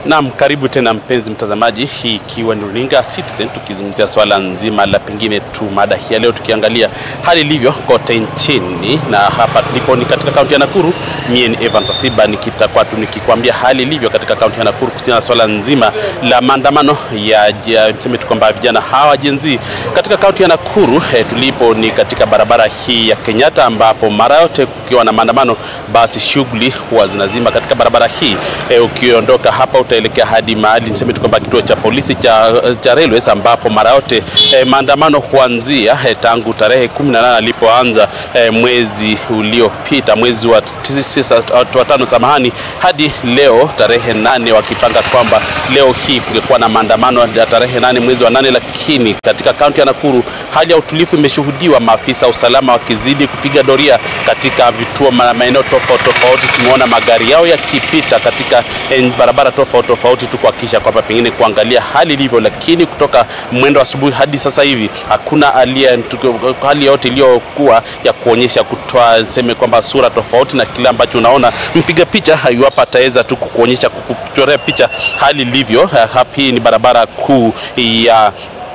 Naam, karibu tena mpenzi mtazamaji, hii ikiwa ni runinga Citizen, tukizungumzia swala nzima la pengine tu mada hii ya leo, tukiangalia hali ilivyo kote nchini, na hapa tulipo ni katika kaunti ya Nakuru. Mie ni Evans Asiba nikitakuwa tu nikikwambia hali ilivyo katika kaunti ya Nakuru kuhusiana na swala nzima la maandamano ya, ya mseme tu kwamba vijana hawa Gen Z katika kaunti ya Nakuru. Eh, tulipo ni katika barabara hii ya Kenyatta, ambapo mara yote kukiwa na maandamano, basi shughuli huwa zinazima katika barabara hii. Eh, ukiondoka hapa utaelekea hadi mahali niseme tu kwamba kituo cha polisi cha, cha Railways ambapo mara yote eh, maandamano huanzia eh, tangu tarehe 18 alipoanza eh, mwezi uliopita mwezi wa tisa, wa tano samahani, hadi leo tarehe nane wakipanga kwamba leo hii kungekuwa na maandamano ya tarehe nane mwezi wa nane, lakini katika kaunti ya Nakuru hali ya utulivu imeshuhudiwa, maafisa usalama wakizidi kupiga doria katika vituo maeneo tofauti tofauti. Tumeona magari yao yakipita katika eh, barabara tofauti tofauti tu kuhakikisha kwamba pengine kuangalia hali ilivyo, lakini kutoka mwendo asubuhi hadi sasa hivi hakuna alia hali yote iliyokuwa ya kuonyesha kutoa seme kwamba sura tofauti na kile ambacho unaona mpiga picha iwapo ataweza tu kukuonyesha kukuchorea picha hali ilivyo. Hii ni barabara kuu ya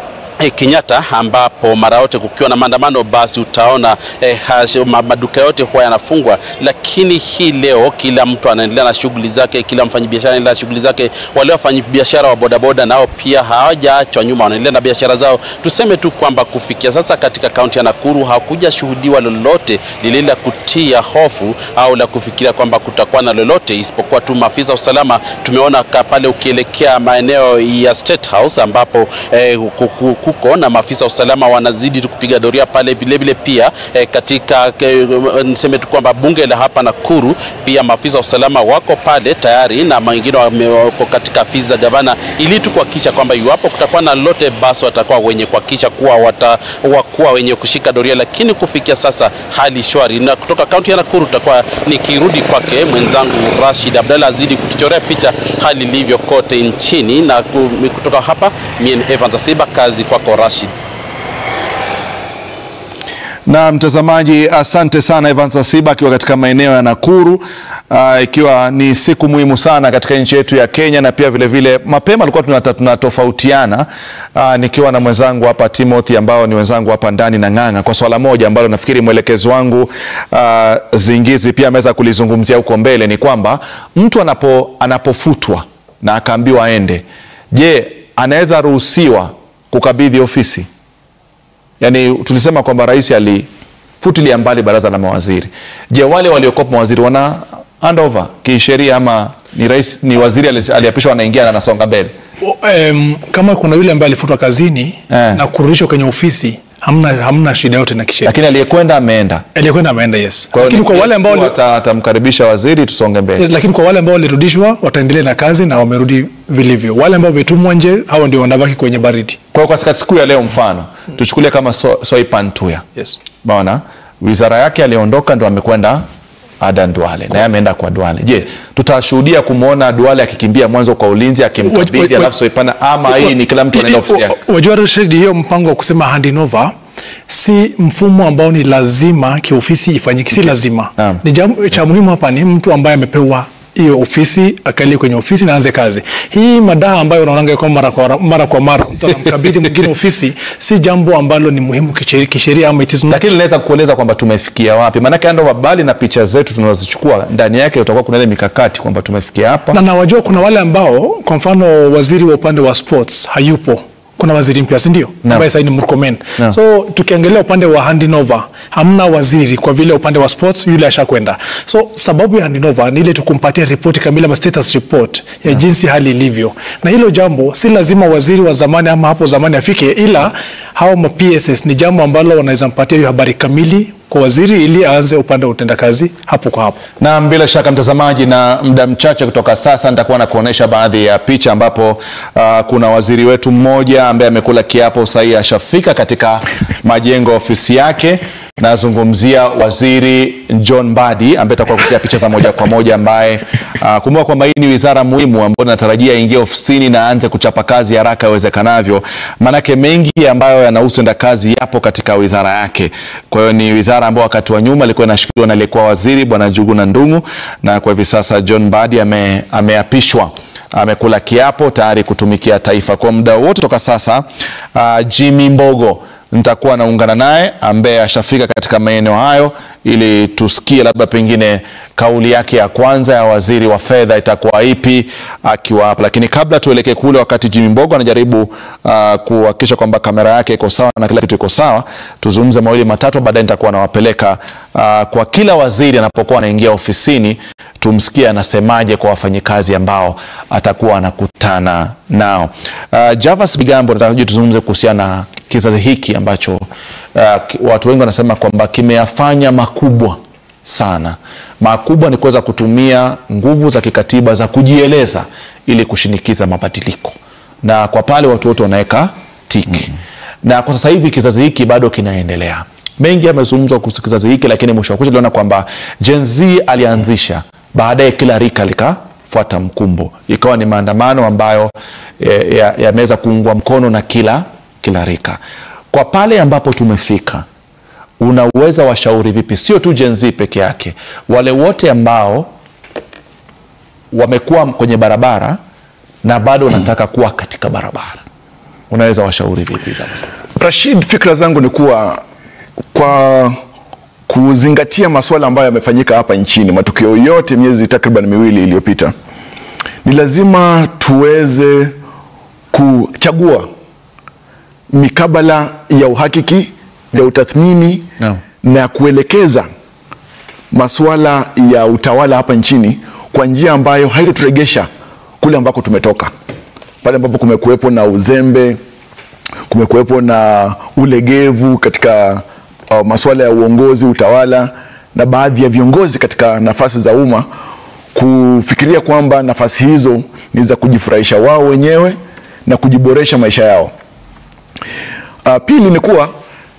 E, Kenyatta ambapo mara yote kukiwa na maandamano basi utaona e, maduka yote huwa yanafungwa, lakini hii leo kila mtu anaendelea na shughuli zake, kila mfanyabiashara anaendelea na shughuli zake. Wale wafanyabiashara wa bodaboda nao pia hawajaachwa nyuma, wanaendelea na biashara zao. Tuseme tu kwamba kufikia sasa katika kaunti ya Nakuru hakuja shuhudiwa lolote lile la kutia hofu au la kufikiria kwamba kutakuwa na lolote, isipokuwa tu maafisa usalama. Tumeona pale ukielekea maeneo ya State House ambapo eh, kuko na maafisa usalama wanazidi kupiga doria pale. Vilevile pia eh, katika eh, niseme tu kwamba bunge la hapa Nakuru pia maafisa usalama wako pale tayari na wengine wako katika afisi za gavana, ili tu kuhakikisha kwamba iwapo kutakuwa na lolote, basi watakuwa wenye kuhakikisha kuwa watakuwa wenye kushika doria, lakini kufikia sasa hali shwari. Na kutoka kaunti ya Nakuru tutakuwa nikirudi kwake mwenzangu Rashid Abdalla azidi kutuchorea picha hali ilivyo kote nchini, na kutoka hapa mimi ni Evans Asiba, kazi kwako Rashid. Na mtazamaji, asante sana Evans Asiba akiwa katika maeneo ya Nakuru, uh, ikiwa ni siku muhimu sana katika nchi yetu ya Kenya, na pia vilevile vile, mapema tulikuwa tunatofautiana uh, nikiwa na mwenzangu hapa Timothy ambao ni wenzangu hapa ndani na Ng'ang'a kwa swala moja ambalo nafikiri mwelekezi wangu uh, Zingizi pia ameweza kulizungumzia huko mbele, ni kwamba mtu anapo, anapofutwa na akaambiwa aende, je, anaweza ruhusiwa kukabidhi ofisi? Yaani tulisema kwamba rais alifutilia mbali baraza la mawaziri. Je, wale waliokuwa mawaziri wana handover kisheria ama ni rais ni waziri aliapishwa anaingia na anasonga mbele? Um, kama kuna yule ambaye alifutwa kazini Eh. na kurudishwa kwenye ofisi hamna, hamna shida yote na kisheria. Lakini aliyekwenda ameenda. Aliyekwenda ameenda, yes. Kwa hiyo Lakini ni kwa wale ambao yes, wali- ata- atamkaribisha waziri tusonge mbele. Yes, lakini kwa wale ambao walirudishwa wataendelea na kazi na wamerudi vilivyo. Wale ambao wametumwa nje, hao ndio wanabaki kwenye baridi. Kwa hiyo katika siku ya leo mfano tuchukulie kama so, Soipan Tuya. Yes. Baona wizara yake aliondoka ndo amekwenda Adan Duale na yeye ameenda kwa Duale. Je, tutashuhudia kumwona Duale akikimbia mwanzo kwa ulinzi Waj- akimkabidhi waj- alafu Soipana ama hii ni kila mtu anaenda ofisi yake? Wajua Rashid, hiyo mpango wa kusema handing over si mfumo ambao ni lazima kiofisi ifanyike, si lazima. Naam. Ni jambo cha muhimu hapa ni mtu ambaye amepewa hiyo ofisi akalie kwenye ofisi na aanze kazi. Hii madaha ambayo unaonanga kwa mara kwa mara kwa mara mtu anamkabidhi mwingine ofisi si jambo ambalo ni muhimu kisheria, kisheria ama it is not Lakini naweza kueleza kwamba tumefikia wapi, maanake ando bali na picha zetu tunazozichukua ndani yake utakuwa kuna ile mikakati kwamba tumefikia hapa na nawajua kuna wale ambao kwa mfano waziri wa upande wa sports hayupo kuna waziri mpya si ndio ambaye sasa ni Murkomen Naam. so tukiangalia upande wa handing over hamna waziri kwa vile upande wa sports yule ashakwenda so sababu ya handing over ni ile tukumpatia ripoti kamili ama status report ya jinsi hali ilivyo na hilo jambo si lazima waziri wa zamani ama hapo zamani afike ila hao ma PSS ni jambo ambalo wanaweza mpatia hiyo habari kamili kwa waziri ili aanze upande wa utendakazi hapo kwa hapo na bila shaka mtazamaji, na muda mchache kutoka sasa nitakuwa na kuonesha baadhi ya picha ambapo uh, kuna waziri wetu mmoja ambaye amekula kiapo sahihi ashafika katika majengo ya ofisi yake. Nazungumzia waziri John Mbadi ambaye atakuwa kupitia picha za moja kwa moja, ambaye uh, kumbuka kwamba hii ni wizara muhimu ambayo natarajia aingie ofisini na aanze kuchapa kazi haraka iwezekanavyo, maanake mengi ambayo yanahusu enda kazi yapo katika wizara yake. Kwa hiyo ni wizara ambayo wakati wa nyuma ilikuwa inashikiliwa na aliyekuwa waziri bwana Njuguna Ndung'u, na kwa hivi sasa John Mbadi ame, ameapishwa amekula kiapo tayari kutumikia taifa kwa muda wote toka sasa. Uh, Jimmy Mbogo nitakuwa naungana naye ambaye ashafika katika maeneo hayo ili tusikie labda pengine kauli yake ya kwanza ya waziri wa fedha itakuwa ipi akiwa hapa. Lakini kabla tuelekee kule, wakati Jimmy Mbogo anajaribu uh, kuhakikisha kwamba kamera yake iko sawa na kila kitu iko sawa, tuzungumze mawili matatu, baadaye nitakuwa nawapeleka uh, kwa kila waziri anapokuwa anaingia ofisini, tumsikie anasemaje kwa wafanyikazi ambao atakuwa anakutana nao. Uh, Javas Bigambo, nataka tuzungumze kuhusiana na kizazi hiki ambacho uh, ki- watu wengi wanasema kwamba kimeyafanya makubwa sana. Makubwa ni kuweza kutumia nguvu za kikatiba za kujieleza ili kushinikiza mabadiliko, na kwa pale watu wote wanaweka tiki na kwa sasa hivi kizazi hiki bado kinaendelea. Mengi yamezungumzwa kuhusu kizazi hiki, lakini mwisho wa kucha tuliona kwamba Gen Z alianzisha, baadaye kila rika likafuata mkumbo, ikawa ni maandamano ambayo eh, ya- yameweza kuungwa mkono na kila kila rika. Kwa pale ambapo tumefika, unaweza washauri vipi, sio tu Gen Z peke yake, wale wote ambao wamekuwa kwenye barabara na bado wanataka kuwa katika barabara, unaweza washauri vipi? Rashid, fikra zangu ni kuwa kwa kuzingatia masuala ambayo yamefanyika hapa nchini, matukio yote miezi takriban miwili iliyopita, ni lazima tuweze kuchagua mikabala ya uhakiki ya utathmini Naam. na kuelekeza masuala ya utawala hapa nchini kwa njia ambayo haitaturegesha kule ambako tumetoka, pale ambapo kumekuwepo na uzembe, kumekuwepo na ulegevu katika uh, masuala ya uongozi, utawala na baadhi ya viongozi katika nafasi za umma kufikiria kwamba nafasi hizo ni za kujifurahisha wao wenyewe na kujiboresha maisha yao. Uh, pili ni kuwa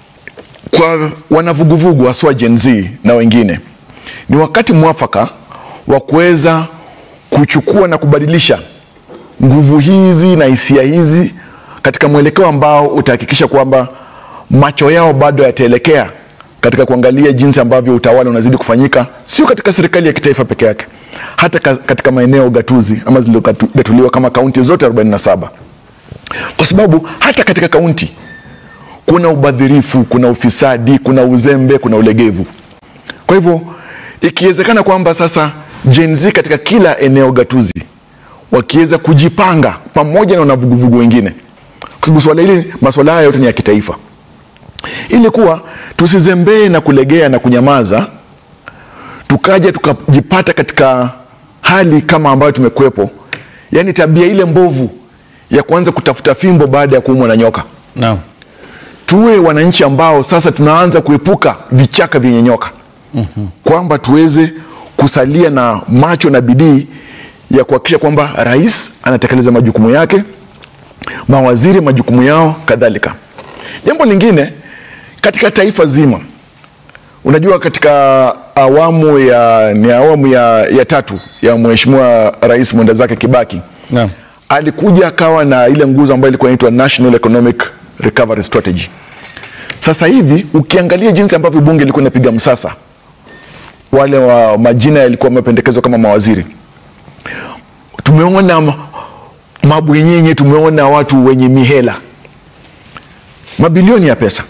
kwa wanavuguvugu haswa Gen Z na wengine, ni wakati mwafaka wa kuweza kuchukua na kubadilisha nguvu hizi na hisia hizi katika mwelekeo ambao utahakikisha kwamba macho yao bado yataelekea katika kuangalia jinsi ambavyo utawala unazidi kufanyika, sio katika serikali ya kitaifa peke yake, hata ka- katika maeneo gatuzi ama zilizogatuliwa kama kaunti zote 47 kwa sababu hata katika kaunti kuna ubadhirifu, kuna ufisadi, kuna uzembe, kuna ulegevu. Kwa hivyo ikiwezekana kwamba sasa Gen Z katika kila eneo gatuzi wakiweza kujipanga pamoja na wanavuguvugu wengine, kwa sababu swala hili, masuala haya yote ni ya kitaifa, ili kuwa tusizembee na kulegea na kunyamaza, tukaja tukajipata katika hali kama ambayo tumekuwepo, yaani tabia ile mbovu ya kuanza kutafuta fimbo baada ya kuumwa na nyoka Naam. tuwe wananchi ambao sasa tunaanza kuepuka vichaka vyenye nyoka mm-hmm. kwamba tuweze kusalia na macho na bidii ya kuhakikisha kwamba rais anatekeleza majukumu yake mawaziri majukumu yao kadhalika jambo lingine katika taifa zima unajua katika awamu ya ni awamu ya, ya tatu ya mheshimiwa rais mwenda zake kibaki Naam. alikuja akawa na ile nguzo ambayo ilikuwa inaitwa National Economic Recovery Strategy. Sasa hivi ukiangalia jinsi ambavyo bunge ilikuwa inapiga msasa, wale wa majina yalikuwa yamependekezwa kama mawaziri, tumeona ma- mabwenyenye, tumeona watu wenye mihela, mabilioni ya pesa.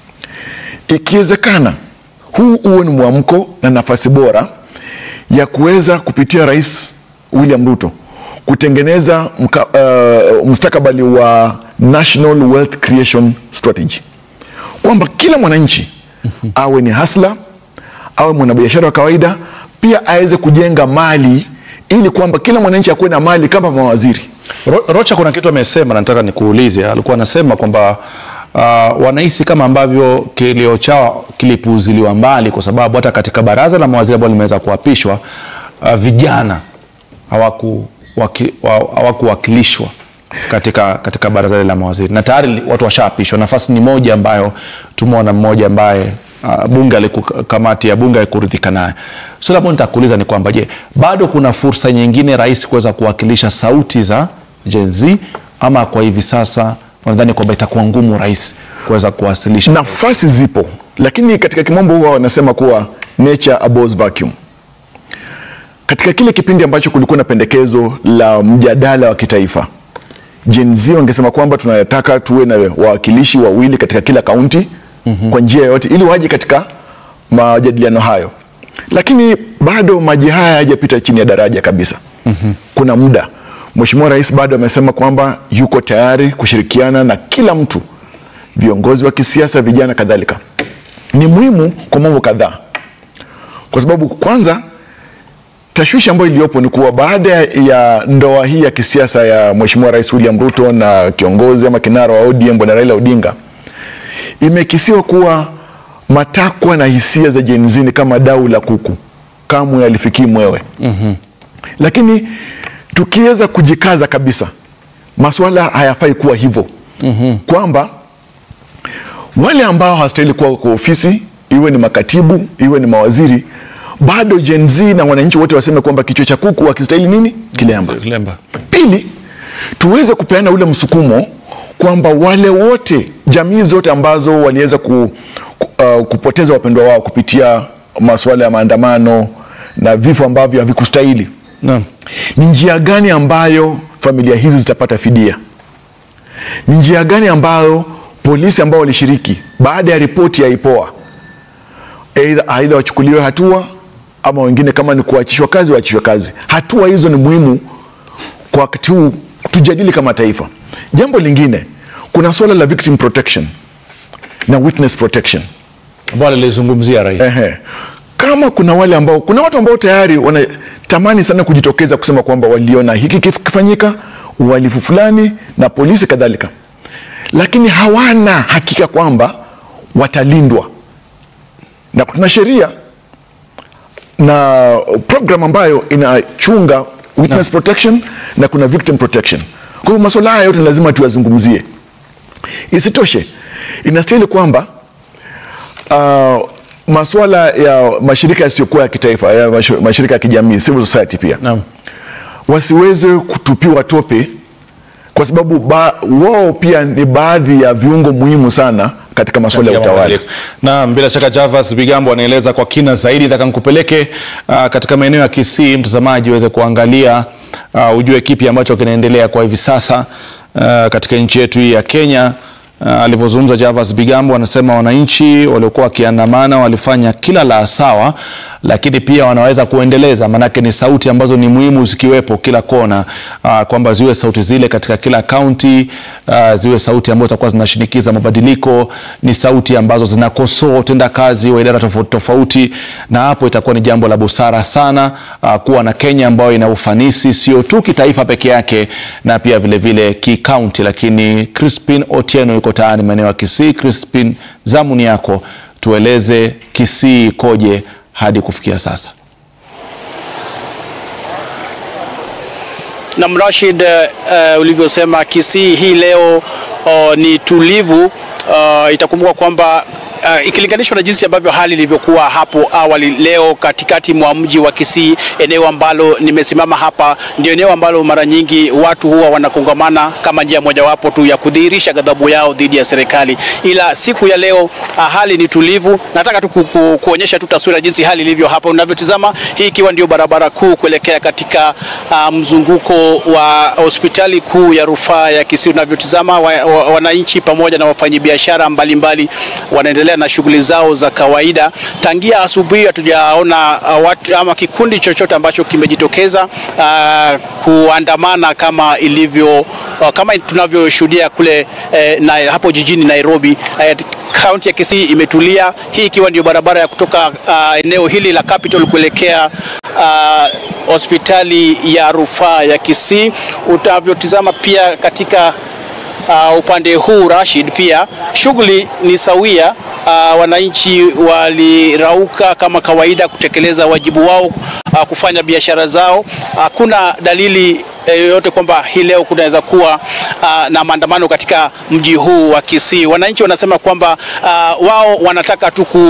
Ikiwezekana huu huo ni mwamko na nafasi bora ya kuweza kupitia Rais William Ruto kutengeneza mka, uh, mustakabali wa National Wealth Creation Strategy, kwamba kila mwananchi awe ni hasla, awe mwanabiashara wa kawaida, pia aweze kujenga mali ili kwamba kila mwananchi akuwe na mali kama mawaziri. Ro- Rocha kuna kitu amesema na nataka nikuulize. Alikuwa anasema kwamba uh, wanahisi kama ambavyo kilio chao kilipuuziliwa mbali, kwa sababu hata katika baraza la mawaziri ambalo limeweza kuapishwa uh, vijana hawaku waki- wa- hawakuwakilishwa katika, katika baraza lile la mawaziri na tayari watu washaapishwa. Nafasi ni moja ambayo tumeona mmoja ambaye uh, bunge aliku, kamati ya bunge haikuridhika naye. Swali ambalo nitakuuliza ni kwamba je, bado kuna fursa nyingine rais kuweza kuwakilisha sauti za Gen Z ama kwa hivi sasa wanadhani kwamba itakuwa ngumu rais kuweza kuwasilisha? Nafasi zipo, lakini katika kimombo huwa wanasema kuwa nature abhors vacuum. katika kile kipindi ambacho kulikuwa na pendekezo la mjadala wa kitaifa Gen Z wangesema kwamba tunataka tuwe na wawakilishi wawili katika kila kaunti mm-hmm. kwa njia yoyote ili waje katika majadiliano hayo, lakini bado maji haya hayajapita chini ya daraja kabisa mm-hmm. kuna muda Mheshimiwa Rais bado amesema kwamba yuko tayari kushirikiana na kila mtu, viongozi wa kisiasa, vijana kadhalika. Ni muhimu kwa mambo kadhaa, kwa sababu kwanza tashwishi ambayo iliyopo ni kuwa baada ya ndoa hii ya kisiasa ya Mheshimiwa Rais William Ruto na kiongozi ama kinara wa ODM Bwana Raila Odinga, imekisiwa kuwa matakwa na hisia za Gen Z ni kama dau la kuku, kamwe alifikii mwewe. mm-hmm. Lakini tukiweza kujikaza kabisa, masuala hayafai kuwa hivyo mm-hmm. kwamba wale ambao hawastahili kuwa kwa ofisi, iwe ni makatibu, iwe ni mawaziri, bado Gen Z na wananchi wote waseme kwamba kichwa cha kuku wakistahili nini kilemba. Kilemba. Pili, tuweze kupeana ule msukumo kwamba wale wote, jamii zote ambazo waliweza ku, ku, uh, kupoteza wapendwa wao kupitia masuala ya maandamano na vifo ambavyo havikustahili, Naam. ni njia gani ambayo familia hizi zitapata fidia? Ni njia gani ambayo polisi ambao walishiriki baada ya ripoti ya IPOA aidha aidha wachukuliwe hatua ama wengine kama ni kuachishwa kazi waachishwe kazi. Hatua hizo ni muhimu kwa wakati huu tujadili kama taifa. Jambo lingine, kuna suala la victim protection na witness protection. Ambalo lilizungumzia rais. Ehe. Kama kuna wale ambao kuna watu ambao tayari wanatamani sana kujitokeza kusema kwamba waliona hiki kifanyika, uhalifu fulani na polisi kadhalika, lakini hawana hakika kwamba watalindwa, na tuna sheria na program ambayo inachunga witness protection na kuna victim protection. Kwa hivyo masuala haya yote ni lazima tuyazungumzie. Isitoshe, inastahili kwamba uh, masuala ya mashirika yasiyokuwa ya kitaifa ya mash- mashirika ya kijamii civil society pia Naam. wasiweze kutupiwa tope kwa sababu ba, wao pia ni baadhi ya viungo muhimu sana katika masuala ya ya utawala. mabadiliko. Naam, bila shaka Javas Bigambo anaeleza kwa kina zaidi. Nataka nikupeleke uh, katika maeneo ya Kisii, mtazamaji uweze kuangalia uh, ujue kipi ambacho kinaendelea kwa hivi sasa uh, katika nchi yetu hii ya Kenya. Uh, alivyozungumza Javas Bigambo anasema wananchi waliokuwa wakiandamana walifanya kila la sawa, lakini pia wanaweza kuendeleza, maanake ni sauti ambazo ni muhimu zikiwepo kila kona, uh, kwamba ziwe sauti zile katika kila kaunti, uh, ziwe sauti ambazo zitakuwa zinashinikiza mabadiliko, ni sauti ambazo zinakosoa utendakazi wa idara tofauti tofauti, na hapo itakuwa ni jambo la busara sana uh, kuwa na Kenya ambayo ina ufanisi sio tu kitaifa peke yake na pia vile vile kikaunti. Lakini Crispin Otieno yuko tayari maeneo ya Kisii. Crispin, zamu ni yako, tueleze Kisii ikoje hadi kufikia sasa. na Rashid, uh, ulivyosema Kisii hii leo uh, ni tulivu. Uh, itakumbuka kwamba uh, ikilinganishwa na jinsi ambavyo hali ilivyokuwa hapo awali, leo katikati mwa mji wa Kisii, eneo ambalo nimesimama hapa, ndio eneo ambalo mara nyingi watu huwa wanakongamana kama njia mojawapo tu ya kudhihirisha ghadhabu yao dhidi ya serikali. Ila siku ya leo uh, hali ni tulivu. Nataka tu ku, ku, kuonyesha tu taswira jinsi hali ilivyo hapa unavyotizama, hii ikiwa ndio barabara kuu kuelekea katika uh, mzunguko wa hospitali kuu ya rufaa ya Kisii. Unavyotizama wa, wa, wananchi pamoja na wafanyabiashara mbalimbali wanaendelea na shughuli zao za kawaida. Tangia asubuhi hatujaona uh, watu ama kikundi chochote ambacho kimejitokeza uh, kuandamana kama ilivyo uh, kama tunavyoshuhudia kule eh, na, hapo jijini Nairobi. Eh, kaunti ya Kisii imetulia, hii ikiwa ndio barabara ya kutoka uh, eneo hili la Capital kuelekea uh, hospitali ya rufaa ya Kisii. Utavyotizama pia katika uh, upande huu Rashid, pia shughuli ni sawia. Uh, wananchi walirauka kama kawaida kutekeleza wajibu wao, uh, kufanya biashara zao. Hakuna dalili yoyote kwamba hii leo kunaweza kuwa uh, na maandamano katika mji huu wa Kisii. Wananchi wanasema kwamba uh, wao wanataka tu ku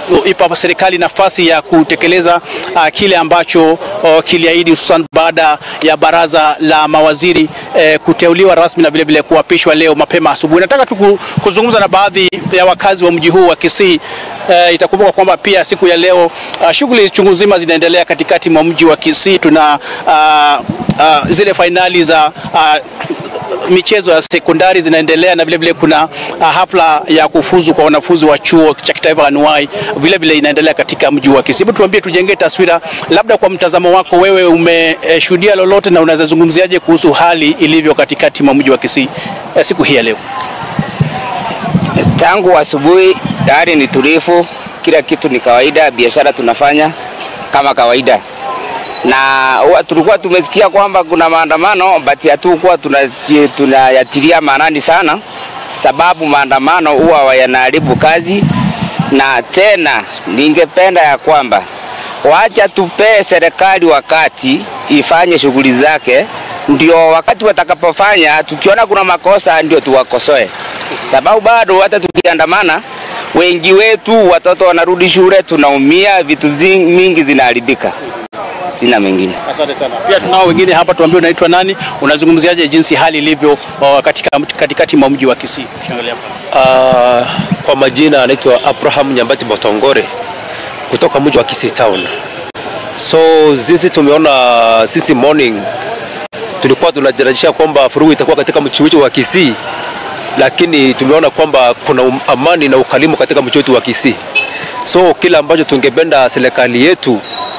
ipa serikali nafasi ya kutekeleza uh, kile ambacho uh, kiliahidi hususan baada ya baraza la mawaziri eh, kuteuliwa rasmi na vilevile kuapishwa leo mapema asubuhi. Nataka tu ku- kuzungumza na baadhi ya wakazi wa mji huu wa Kisii. Eh, itakumbuka kwamba pia siku ya leo uh, shughuli chungu nzima zinaendelea katikati mwa mji wa Kisii. Tuna uh, uh, zile fainali za uh, michezo ya sekondari zinaendelea na vile vile kuna uh, hafla ya kufuzu kwa wanafunzi wa chuo cha kitaifa anuai vile vile inaendelea katika mji wa Kisii. Hebu tuambie, tujengee taswira, labda kwa mtazamo wako wewe, umeshuhudia lolote na unaweza zungumziaje kuhusu hali ilivyo katikati mwa mji wa Kisii eh, siku hii ya leo? Tangu asubuhi hali ni tulivu, kila kitu ni kawaida, biashara tunafanya kama kawaida, na huwa tulikuwa tumesikia kwamba kuna maandamano but hatukuwa tunaji- tunayatilia maanani sana, sababu maandamano huwa yanaharibu kazi, na tena ningependa ya kwamba wacha tupee serikali wakati ifanye shughuli zake, ndio wakati watakapofanya, tukiona kuna makosa ndio tuwakosoe, sababu bado hata tukiandamana wengi wetu watoto wanarudi shule, tunaumia, vitu zi- mingi zinaharibika. Sina mengine. Asante sana. Pia tunao wengine hapa, tuambie unaitwa nani, unazungumziaje jinsi hali ilivyo uh, katika katikati mwa mji wa Kisii? Ukiangalia hapa. Uh, kwa majina anaitwa Abraham Nyambati Botongore kutoka mji wa Kisii Town. So sisi tumeona sisi morning tulikuwa tunatarajia kwamba furugu itakuwa katika mji wetu wa Kisii, lakini tumeona kwamba kuna um- amani na ukalimu katika mji wetu wa Kisii. So kila ambacho tungependa serikali yetu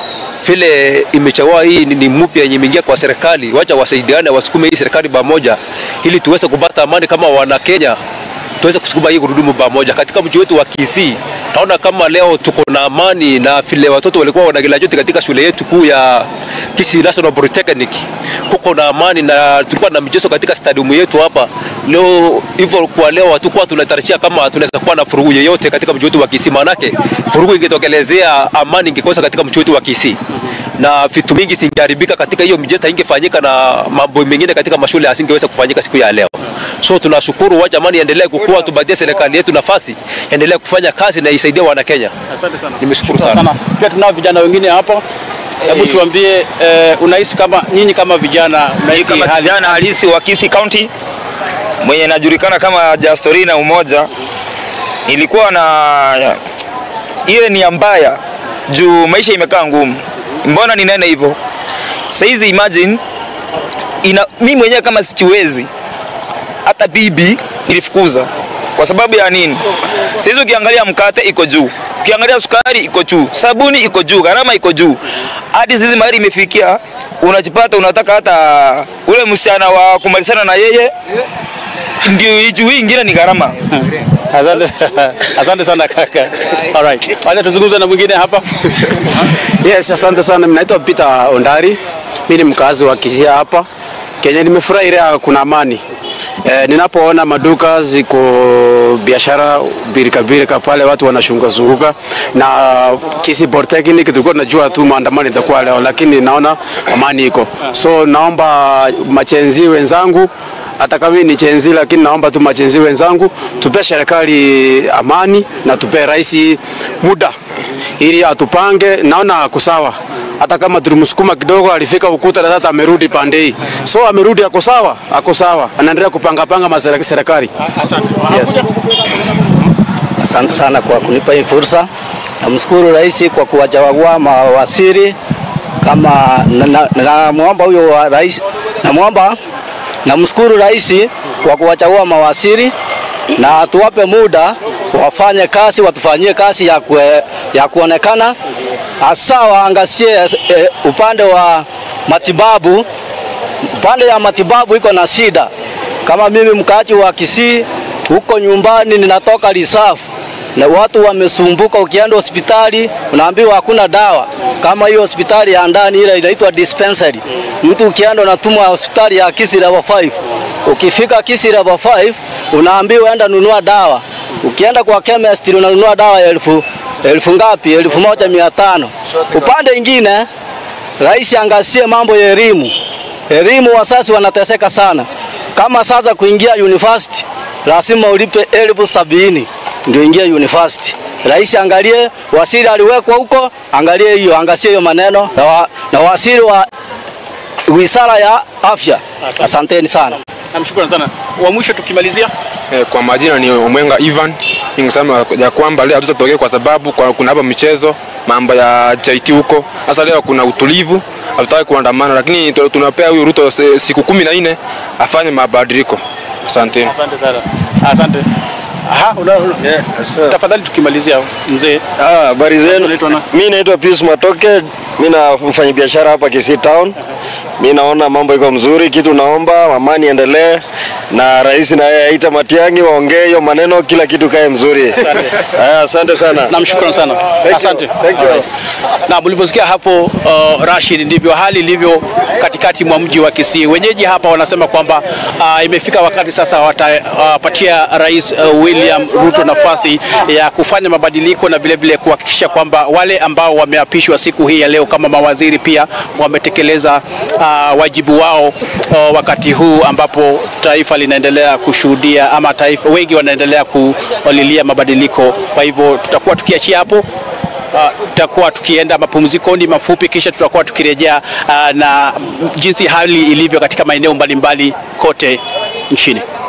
vile imechagua hii ni, ni mpya yenye imeingia kwa serikali, wacha wasaidiane, wasukume hii serikali pamoja, ili tuweze kupata amani kama wana Kenya, tuweze kusukuma hii gurudumu pamoja katika mji wetu wa Kisii. Naona kama leo tuko na amani na vile watoto walikuwa wanagraduate katika shule yetu kuu ya Kisii National Polytechnic, kuko na amani na tulikuwa na michezo katika stadium yetu hapa leo. Hivyo kwa leo hatukuwa tunatarajia kama tunaweza kuwa na furugu yeyote katika mji wetu wa Kisii, maanake furugu ingetokelezea, amani ingekosa katika mji wetu wa Kisii na vitu mingi zingeharibika katika hiyo michezo, ingefanyika na mambo mengine katika mashule asingeweza kufanyika siku ya leo. So tunashukuru, wacha amani endelee kukua, tupatie serikali yetu nafasi endelee kufanya kazi na isaidie wana Kenya. Asante sana. Nimeshukuru Asante sana. Pia tunao vijana wengine hapa. Hebu tuambie eh, unahisi kama nyinyi kama vijana Mimi unahisi kama hali kijana halisi wa Kisii County mwenye najulikana kama Jastori na Umoja, nilikuwa na ile nia mbaya juu maisha imekaa ngumu. Mbona ninene hivyo? Saizi imagine ina, mi mwenyewe kama sichiwezi hata bibi nilifukuza kwa sababu ya nini? Saizi ukiangalia mkate iko juu, ukiangalia sukari iko juu, sabuni iko juu, gharama iko juu, hadi sisi mahali imefikia unajipata unataka hata ule msichana wa kumalizana na yeye ndio juu, hii ingine ni gharama. Asante, asante sana kaka. Alright. Wacha tuzungumze na mwingine hapa. Yes, asante sana. Mimi naitwa Peter Ondari. Mimi ni mkazi wa Kisia hapa Kenya. Nimefurahi ile kuna amani e, ninapoona maduka ziko biashara birika birika pale, watu wanashunga zunguka na Kisii Polytechnic, tulikuwa tunajua tu maandamano itakuwa leo, lakini naona amani iko, so naomba machenzi wenzangu hata kama mimi ni chenzi lakini naomba tu machenzi wenzangu tupe serikali amani na tupe rais muda ili atupange. Naona ako sawa, hata kama tulimsukuma kidogo, alifika ukuta na sasa amerudi pande hii, so amerudi, ako sawa, ako sawa, anaendelea kupanga panga maserikali serikali. Yes. Asante sana kwa kunipa hii fursa. Namshukuru rais kwa kuwachagua mawaziri kama namwomba na, na huyo wa rais namwomba namshukuru rais kwa kuwachagua mawaziri na tuwape muda wafanye kazi, watufanyie kazi ya, kue, ya kuonekana hasa waangazie e, upande wa matibabu. Upande ya matibabu iko na shida. Kama mimi mkaaji wa Kisii huko nyumbani ninatoka Risafu na watu wamesumbuka, ukienda hospitali unaambiwa hakuna dawa. Kama hiyo hospitali ya ndani ile inaitwa dispensary, mtu ukienda unatumwa hospitali ya Kisii level 5. Ukifika Kisii level 5 unaambiwa enda nunua dawa. Ukienda kwa chemist unanunua dawa ya elfu elfu ngapi? elfu moja mia tano. Upande ingine rais angazie mambo ya elimu. Elimu wasasi wanateseka sana. Kama sasa kuingia university lazima ulipe elfu sabini ndio ingie university. Rais angalie, waziri aliwekwa huko, angalie hiyo, angazie hiyo maneno na, wa, na waziri wa wizara ya afya. Asanteni sana. Namshukuru sana. Wa mwisho tukimalizia Eh, kwa majina ni Omwenga Ivan. Ningesema ya kwamba leo hatutatokea kwa sababu kwa, kuna hapa michezo mambo ya chaiti huko. Sasa leo kuna utulivu, hatutaki kuandamana, lakini tu- tunapea huyu Ruto se- siku kumi na nne afanye mabadiliko. Asanteni. Asante sana. Asante. Aha, una, una. Tafadhali tukimalizia mzee. Ah, habari zenu. Mimi naitwa Pius Matoke, mimi na mfanya biashara hapa Kisii Town. Mimi naona mambo iko mzuri, kitu naomba amani endelee na rais na yeye aita Matiang'i waongee hiyo maneno, kila kitu kae mzuri. Aya, asante sana. Namshukuru sana. Thank you. Asante. Thank you. Na mlivyosikia hapo uh, Rashid, ndivyo hali ilivyo katikati mwa mji wa Kisii. Wenyeji hapa wanasema kwamba uh, imefika wakati sasa watapatia uh, Rais uh, William Ruto nafasi ya kufanya mabadiliko na vile vile kuhakikisha kwamba wale ambao wameapishwa siku hii ya leo kama mawaziri pia wametekeleza uh, wajibu wao uh, wakati huu ambapo taifa linaendelea kushuhudia ama taifa wengi wanaendelea kulilia mabadiliko. Kwa hivyo tutakuwa tukiachia hapo Uh, tutakuwa tukienda mapumzikoni mafupi, kisha tutakuwa tukirejea uh, na jinsi hali ilivyo katika maeneo mbalimbali kote nchini.